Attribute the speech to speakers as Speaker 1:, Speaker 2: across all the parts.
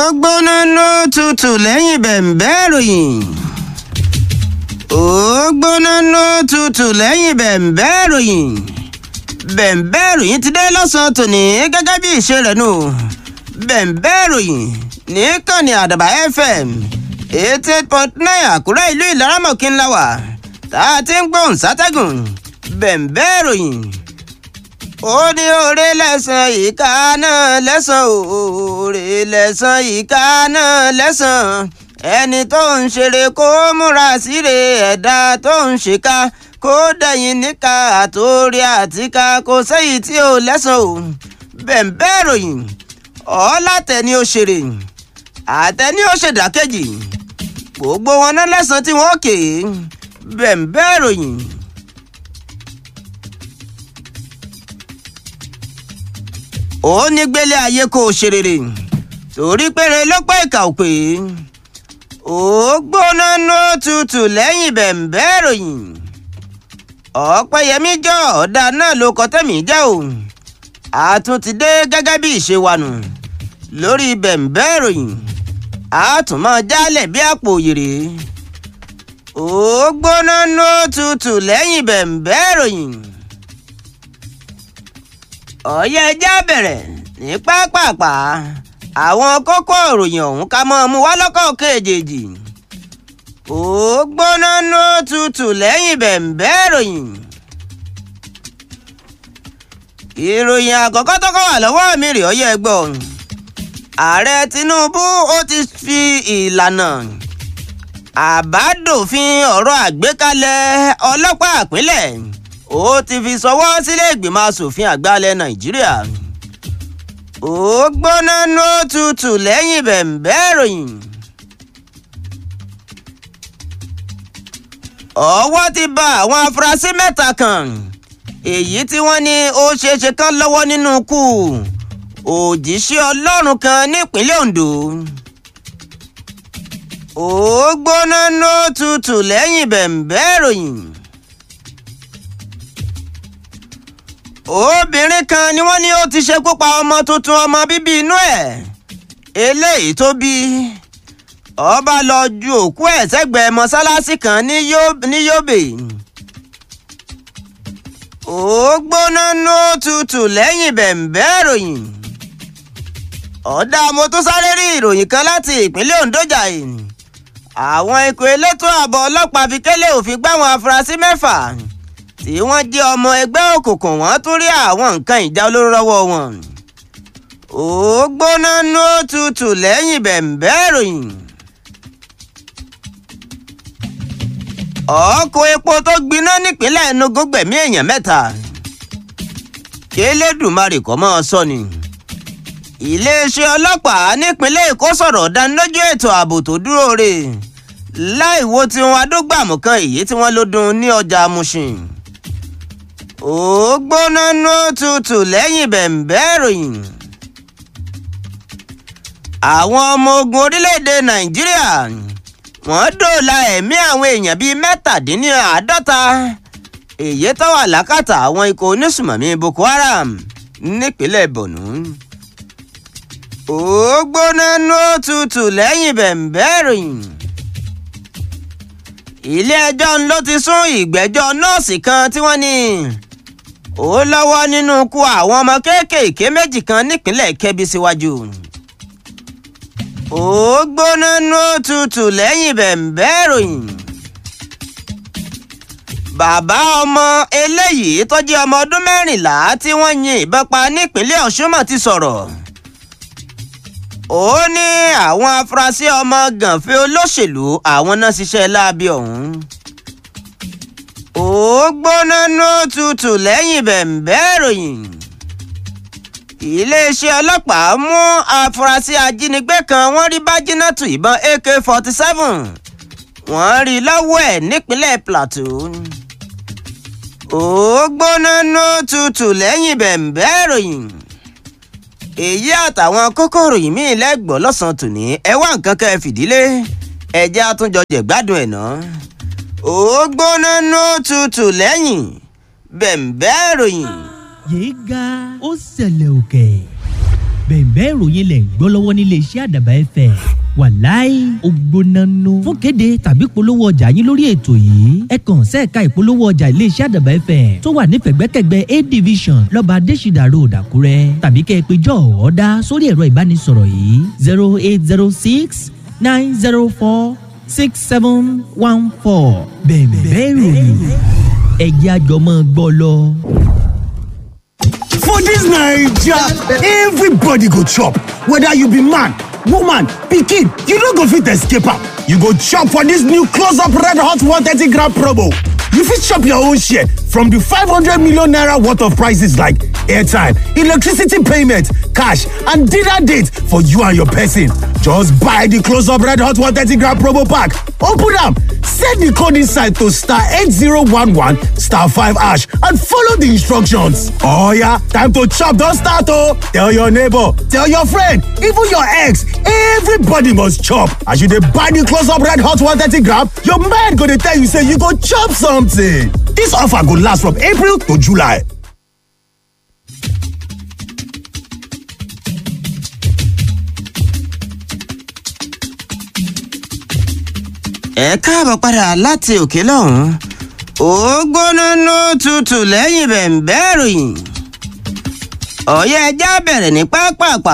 Speaker 1: gbóná ló tutù lẹ́yìn bẹ̀m̀bẹ́ ìròyìn. ó gbóná ló tutù lẹ́yìn bẹ̀m̀bẹ́ ìròyìn. bẹ̀m̀bẹ́ ìròyìn ti dé lọ́sàn-án tòní gẹ́gẹ́ bí ìṣe rẹ̀ nù. bẹ̀m̀bẹ́ ìròyìn níkànnì àdàbà fm eighty eight point nine àkúrẹ́ ìlú ìlaramọ̀kí ńlá wà tá a ti ń gbóhùn sátẹ́gùn bẹ̀m̀bẹ́ ìròyìn ó ní oore lẹ́sàn ìka náà lẹ́sàn oore lẹ́sàn ìka náà lẹ́sàn ẹni tó ń ṣeré kó múra síre ẹ̀dá tó ń ṣèkà kó dẹ̀yìn níka àtòrí àtìka kò sẹ́yìn tí ò lẹ́sàn o bẹ̀m̀bẹ́ ìròyìn ọ̀ọ́látẹ̀ni ó ṣeré àtẹni ó ṣèdákejì gbogbo wọn náà lẹ́sàn tí wọ́n kè é bẹ̀m̀bẹ́ ìròyìn. ó ní gbélé ayé kó o ṣe rere torí péré ló pẹ́ ìkà ò pé ó gbóná ló tutù lẹ́yìn bẹ̀m̀bẹ́ ìròyìn ọ̀pẹ́yẹmí jọ ọ̀dà náà ló kọ́ tẹ̀mí jẹ́ o àtún ti dé gẹ́gẹ́ bí ìṣe wa nù lórí bẹ̀m̀bẹ́ ìròyìn àtún máa jálẹ̀ bí àpò òyèrè ó gbóná ló tutù lẹ́yìn bẹ̀m̀bẹ́ ìròyìn ọ̀yẹ́ ẹja bẹ̀rẹ̀ ní pápápá àwọn kókó ìròyìn ọ̀hún ká mọ́ ọmú wá lọ́kọ̀ kejì ó gbóná ló tutù lẹ́yìn bẹ̀m̀bẹ́ ìròyìn ìròyìn àkọ́kọ́ tọ́kọ́ wà lọ́wọ́ mi rè ọyẹ́ gbọ́ ààrẹ Tinubu ó ti fi ìlànà àbádòfin ọ̀rọ̀ àgbékalẹ̀ ọlọ́pàá ìpínlẹ̀ ó ti fi sọwọ́ sílé ìgbìmọ̀ asòfin àgbà ilẹ̀ nàìjíríà ó gbóná ló tutù lẹ́yìn bẹ̀m̀bẹ́ ìròyìn. ọwọ́ ti bá àwọn afurasí mẹ́ta kan èyí tí wọ́n ní ó ṣeéṣe kán lọ́wọ́ nínú ikú òjíṣẹ́ ọlọ́run kan nípínlẹ̀ ondo ó gbóná ló tutù lẹ́yìn bẹ̀m̀bẹ́ ìròyìn. obìnrin kan ni wọ́n ní ó ti ṣekú pa ọmọ tuntun ọmọ bíbí inú ẹ̀ eléyìí tó bí ọba lọ ju òkú ẹ̀ sẹ́gbẹ̀ẹ́ mọ́sálásí kan ní Yobe ó gbóná ló tutù lẹ́yìn bẹ̀m̀bẹ́ ìròyìn ọ̀dà mo tún sáré rí ìròyìn kan láti ìpínlẹ̀ Ondo jàì àwọn ikọ̀ elétò ààbò ọlọ́pàá fi kélé òfin gbáwọn afurasí mẹ́fà tí wọ́n jẹ́ ọmọ ẹgbẹ́ òkùnkùn wọ́n tún rí àwọn nǹkan ìjà olóró lọ́wọ́ wọn. ó gbóná ló tutù lẹ́yìn bẹ̀m̀bẹ́ ìròyìn. ọkọ̀ epo tó gbiná nípínlẹ̀ Enugu gbẹ̀mí èèyàn mẹ́ta. kélédùmarè kọ́ mọ́ ọ sọ ni. iléeṣẹ́ ọlọ́pàá nípínlẹ̀ Èkó sọ̀rọ̀ dánilójú ètò ààbò tó dúró re láì wo tiwọn adógbàmù kan èyí tí wọ́n ló dún ní ọjà Mushin ó gbóná ló tutù lẹ́yìn bẹ̀m̀bẹ́ ìròyìn. àwọn ọmọ ogun orílẹ̀-èdè nàìjíríà wọ́n dóòlà ẹ̀mí àwọn èèyàn bíi mẹ́tàdínláàádọ́ta èyí tó wà lákàtà àwọn ikọ̀ onísùmọ̀mí boko haram nípínlẹ̀ borno. ó gbóná ló tutù lẹ́yìn bẹ̀m̀bẹ́ ìròyìn ilé-ẹjọ́ ló ti sún ìgbẹ́jọ́ nọ́ọ̀sì kan tí wọ́n ní ó lọ́wọ́ nínú ikú àwọn ọmọ kéékèèké méjì kan nípínlẹ̀ Kẹ́bí síwájú. ó gbóná ló tutù lẹ́yìn bẹ̀m̀bẹ́ ìròyìn. bàbá ọmọ eléyìí tó jẹ́ ọmọ ọdún mẹ́rìnlá tí wọ́n yin ìbọn pa nípínlẹ̀ Ọ̀ṣun mọ̀ ti sọ̀rọ̀ ó ní àwọn afurasí ọmọ gànfẹ́ olóṣèlú àwọn náà ṣiṣẹ́ láabi ọ̀hún. ó gbóná ló tutù lẹ́yìn bẹ̀m̀bẹ́ ìròyìn. iléeṣẹ́ ọlọ́pàá mú afurasí ajínigbé kan wọ́n rí bájínátù ìbọn ak forty seven wọ́n rí lọ́wọ́ ẹ̀ nípínlẹ̀ plateau. ó gbóná ló tutù lẹ́yìn bẹ̀m̀bẹ́ ìròyìn èyí àtàwọn kókòrò yìí mí lẹ́gbọ̀ọ́ lọ́sàn-án tòní ẹ wá nǹkan kẹ́ ẹ fìdílé ẹjẹ́ àtúnjọ jẹ̀gbádùn ẹ̀ ná. ó gbóná ló tutù lẹ́yìn bẹ̀m̀bẹ́ ìròyìn.
Speaker 2: yéé ga ó ṣẹlẹ̀ òkè bẹ̀ẹ̀bẹ́ ìròyìn lẹ̀ ń gbọ́ lọ́wọ́ nílé iṣẹ́ àdàbà ẹ̀fẹ̀ wàláì ògbónánú fún kéde tàbí polówó ọjà yín lórí ètò yìí ẹ kàn sẹ́ẹ̀ka ìpolówó ọjà ilé iṣẹ́ àdàbà ẹ̀fẹ̀ tó wà ní fẹ̀gbẹ́kẹ̀gbẹ́ a division lọ́ba adésìdà road àkúrẹ́ tàbí kẹ́ ẹ pé jọ́ ọ̀ọ́dá sórí ẹ̀rọ ìbánisọ̀rọ̀ yìí zero eight zero six nine zero four six seven one four bẹ̀ẹ̀bẹ́ ìròyìn ẹ̀jẹ̀ àjọmọ́ gbọ́ lọ.
Speaker 3: For dis Naija, everybody go chop, whether you be man, woman, pikin, you no go fit escape am. You go chop for dis new close up red hot 130 gram promo. You fit chop your own share from di 500 million naira worth of prices like airtime, electricity payment, cash and dinner date for you and your person. Just buy di close up red hot 130 gram promo pack, open am, send di code inside to star 8011 star 5 hash and follow di instructions. Oh yeah, time to chop don start oh! Tell your neighbor, tell your friend, even your ex, everybody must chop. As you dey buy di close up red hot 130 gram, your mind go dey tell you say you go chop something. Dis offer go last from April to July.
Speaker 1: ẹ káàbọ̀ padà láti òkè lọ́hùn-ún ó gbóná ló tutù lẹ́yìn bẹ̀ǹbẹ́ ìròyìn ọ̀yẹ́ ẹja bẹ̀rẹ̀ ní pápápá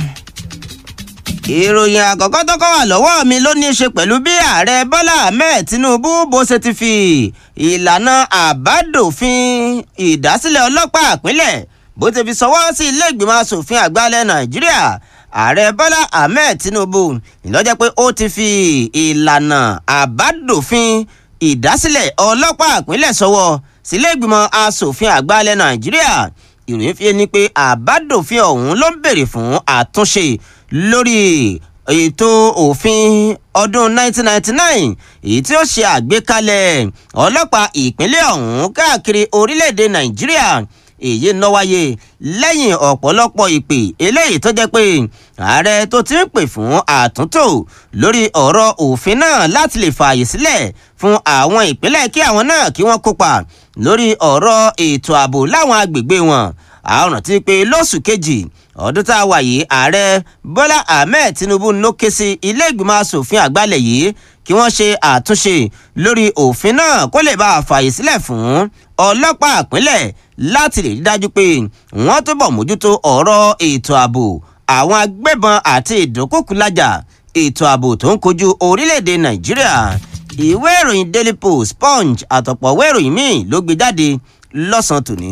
Speaker 1: ìròyìn àkọ́kọ́ tó kọ́ wà lọ́wọ́ mi ló ní í ṣe pẹ̀lú bí ààrẹ bọ́lá ahmed tinubu bó ṣe ti fi ìlànà àbádòfin ìdásílẹ̀ ọlọ́pàá ìpínlẹ̀ bó ti fi sọwọ́ sí ilé ìgbìmọ̀ asòfin àgbà ilẹ̀ nàìjíríà ààrẹ bọ́lá ahmed tinubu ìlọ́jẹ́ pé ó ti fi ìlànà àbádòfin ìdásílẹ̀ ọlọ́pàá ìpínlẹ̀ sọwọ́ sílé ìgbìmọ̀ asòfin àgbà ilẹ̀ nàìjíríà ìròyìn fi ni pé àbádòfin ọ̀hún ló ń béèrè fún àtúnṣe lórí ètò òfin ọdún 1999 èyí tí ó ṣe àgbékalẹ̀ ọlọ́pàá ìpínlẹ̀ ọ̀hún káàkiri orílẹ̀-èdè nàìjíríà èyí ń lọ wáyé lẹ́yìn ọ̀pọ̀lọpọ̀ ìpè eléyìí tó jẹ́ pé ààrẹ tó ti ń pè fún àtúntò lórí ọ̀rọ̀ òfin náà láti lè fààyè sílẹ̀ fún àwọn ìpínlẹ̀ kí àwọn náà kí wọ́n kópa lórí ọ̀rọ̀ ètò ààbò láwọn agbègbè wọn àwọn rántí pé lóṣù kejì ọdún tá a wà yìí ààrẹ bọ́lá ahmed tinubu ló ké sí ilé ìgbìmọ̀ asòfin àgbàlẹ̀ yìí kí wọ́n ṣe àtúnṣe lórí òfin náà kó lè bá a fààyè sílẹ̀ fún ọlọ́pàá ìpínlẹ̀ láti lè rí dájú pé wọ́n túbọ̀ mójútó ọ̀rọ̀ ètò ààbò àwọn agbébọn àti ìdókòkúlájà ètò ààbò tó ń kojú orílẹ̀-èdè nàìjíríà ìwé ìròyìn daily post punch àtọ̀pọ̀ ìwé ìròyìn míì ló gbé jáde lọ́sàn-án tòní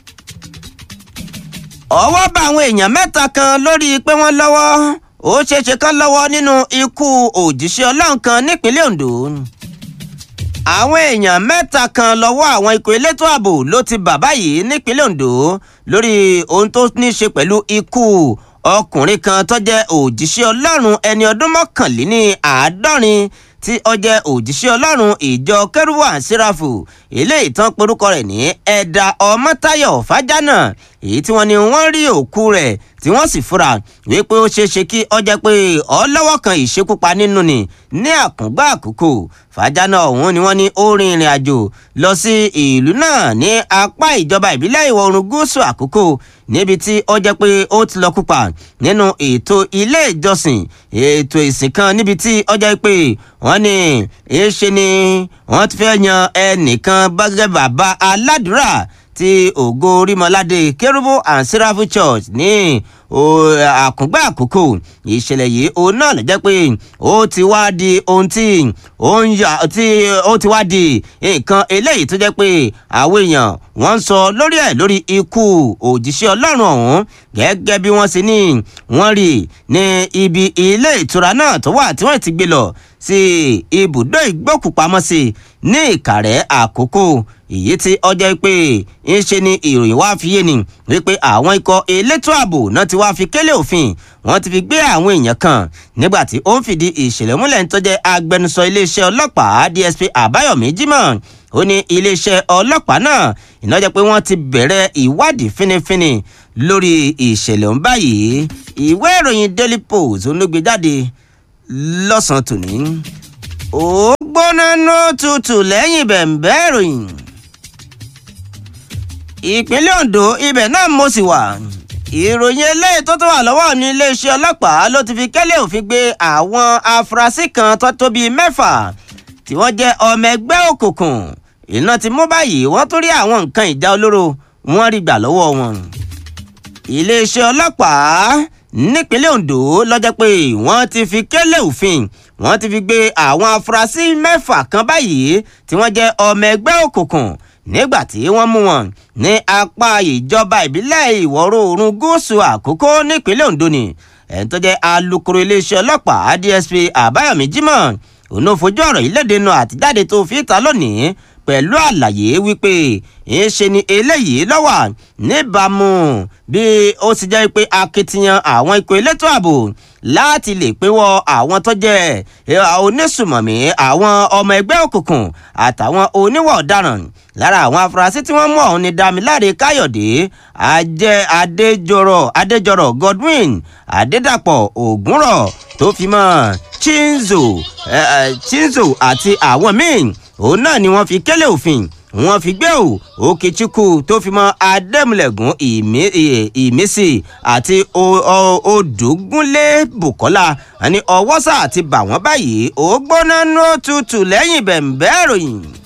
Speaker 1: ọwọ́ bá àwọn èèyàn mẹ́ta kan lórí pé wọ́n lọ́wọ́ ó ṣeéṣe kán lọ́wọ́ nínú ikú òjíṣẹ́ ọlọ́run kan nípínlẹ̀ ondo àwọn èèyàn mẹ́ta kan lọ́wọ́ àwọn ikọ̀ elétò ààbò ló ti bà báyìí nípínlẹ̀ ondo lórí ohun tó ní í ṣe pẹ̀lú ikú ọkùnrin kan tó jẹ́ òjíṣẹ́ ọlọ́run ẹni ọdún mọ́kànléní àádọ́rin tí ó jẹ́ òjíṣẹ́ ọlọ́run ìjọ kẹrùwà síráfù eléyìí tán porúkọ rẹ̀ ní ẹ̀dà ọmọtáyọ̀ fájánà èyí tí wọ́n ní wọ́n rí òkú rẹ̀ tí wọ́n sì fura wípé ó ṣeé ṣe kí ó jẹ́ pé ọlọ́wọ́ kan ìṣekúpa nínú ni ní àkúngbà àkókò fàjánà ọ̀hún ni wọ́n ní ó rin ìrìn àjò lọ sí ìlú náà ní apá ìjọba ìbílẹ̀ ìwọ̀ oòrùn gúúsù àkókò níbi tí ó jẹ́ pé ó ti lọ kópa nínú ètò ilé ìjọsìn ètò ìsìn kan níbi tí ó jẹ́ pé wọ́n ní èéṣe ni wọ́n ti fẹ́ yan ẹnìkan gẹ́gẹ́ bàbá aládùúrà ti ògo orímọládé kérúbù and seraphim church ní àkúngbà àkókò ìṣẹ̀lẹ̀ yìí òun náà ló jẹ́ pé ó ti wá di ohun tí ó ń yà tí ó ti wá di nǹkan eléyìí tó jẹ́ pé àwọn èèyàn wọ́n ń sọ lórí ẹ̀ lórí ikú òjíṣẹ́ ọlọ́run ọ̀hún gẹ́gẹ́ bí wọ́n ṣe ní wọ́n rí ní ibi ilé ìtura náà tó wà tí wọ́n ti gbé lọ sí ibùdó ìgbókùpamọ́sí ní ìkàrẹ́ àkókò èyí tí ọjọ́ pé ń ṣe ni ìròyìn wá fi yé ni wípé àwọn ikọ̀ elétò ààbò náà ti wá fi kélé òfin wọ́n ti fi gbé àwọn èèyàn kan nígbà tí ó ń fìdí ìṣẹ̀lẹ̀ múlẹ̀ ń tọ́jẹ́ agbẹnusọ iléeṣẹ́ ọlọ́pàá dsp àbáyọ̀mí jimoh ó ní iléeṣẹ́ ọlọ́pàá náà ìnájẹ́ pé wọ́n ti bẹ̀rẹ̀ ìwádìí fínífíní lórí ìṣẹ̀lẹ̀ ọ̀hún báyìí ìwé ìròyìn daily post ló gbé jáde lọ́sàn-án tòní ó gbóná ló tutù lẹ́yìn bẹ̀ǹbẹ́ ìròyìn ìpínlẹ̀ ondo ibẹ̀ náà mo sì wà ìròyìn eléyìí tó tó wà lọ́wọ́ ní iléeṣẹ́ ọlọ́pàá ló ti fi kẹ́lẹ́ òfin gbé àwọn afurasí kan tó tó bíi mẹ́fà tí wọ́n jẹ́ ọmọ ẹgbẹ́ òkùnkùn iná ti mú báyìí wọ́n tún rí àwọn nǹkan ìjà olóró wọ́n rí gbà lọ́wọ́ wọn. iléeṣẹ́ ọlọ́pàá nípínlẹ̀ Ondo lọ́jọ́ pé wọ́n ti fi kẹ́lẹ́ òfin wọ́n ti fi gbé àwọn afurasí mẹ́fà kan báyìí tí wọ́n jẹ́ ọmọ ẹgbẹ́ òkùnkùn nígbà tí wọ́n mú wọn ní apá ìjọba ìbílẹ̀ ìwọ̀ oòrùn gúúsù àkókò nípínlẹ̀ Ondo ni ẹni tó jẹ́ alukoro iléeṣẹ́ ọlọ́pàá DSP Àbáyọ̀mí Jimoh òun ló fojú ọ̀rọ̀ yìí léde nu àtijáde tó fi ta lónìí pẹ̀lú àlàyé wípé ìṣe ni eléyìí lọ́wà níbàámu bí ó ti jẹ́ pé akitiyan àwọn ikọ̀ elétò ààbò láti lè pínwọ́ àwọn tó jẹ́ onísùmọ̀mí àwọn ọmọ ẹgbẹ́ òkùnkùn àtàwọn oníwà ọ̀daràn lára àwọn afurasí tí wọ́n mú ọ̀hún ni Dámiláre Káyọ̀dé ajẹ́ Adéjọrọ̀ Adéjọrọ̀ Godwin Adédàpọ̀ Ògúnrọ̀ tó fi mọ́ Chinzo Chinzo àti àwọn míì òun náà ni wọ́n fi kélé òfin wọ́n fi gbé o Okechukwu tó fi mọ́ Adémúlẹ̀gùn ìmísì àti Odùgúnlé Bùkọ́lá àní ọwọ́sà àti bà wọ́n báyìí ó gbóná ní òtútù lẹ́yìn bẹ̀m̀bẹ́ ìròyìn.